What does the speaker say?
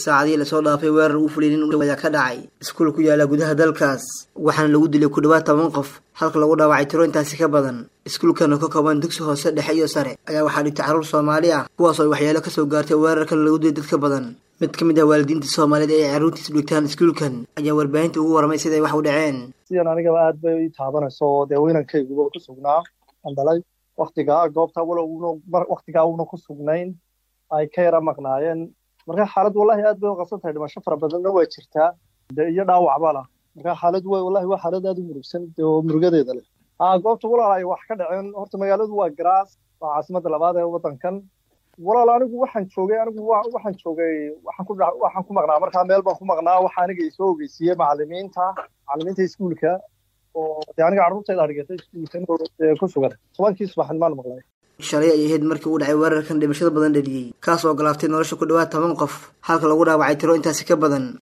saacadihii lasoo dhaafay weerar uu fuliyay nin ayaa ka dhacay iskuul ku yaala gudaha dalkaas waxaana lagu dilay ku dhawaad toban qof halka lagu dhaawacay tiro intaasi ka badan iskuulkan oo ka kooban dugsi hoose dhexe iyo sare ayaa waxaa dhigtay carruur soomaali ah kuwaas oo ay waxyaalo kasoo gaartay weerarkan lagu dilay dadka badan mid ka mid ah waalidiinta soomaaliyeed ee ay carruurtiisu dhigtaan iskuulkan ayaa warbaahinta ugu warramay siday wax u dhaceen sidan anigaba aad bay ii taabanayso dee weynankayguba ku sugnaa aan dhalay waktigaa goobta walow waktigaa uuna ku sugnayn ay ka yara maqnaayeen marka xaalad wallahi aad bay u qabsan tahay dhimasho fara badanna waa jirtaa de iyo dhaawacba lah marka xaalad way wallahi waa xaalad aad u murugsan oo murugadeeda leh aa goobta walaal ay wax ka dhaceen horta magaaladu waa garaas waa caasimadda labaad ee waddankan walaal anigu waxaan joogay anigu waxaan joogay waxaan ku waxaan ku maqnaa markaa meel baan ku maqnaa waxa aniga isoo ogeysiiyey macallimiinta macallimiinta iskuulka oo dee aniga carruurtayda dhigatay iskuulkan ku sugan tobankii subaxin maan maqlay shalay ay ahayd markii uu dhacay weerarkan dhimashada badan dhaliyey kaas oo galaaftay nolosha ku dhawaad toban qof halka lagu dhaawacay tiro intaasi ka badan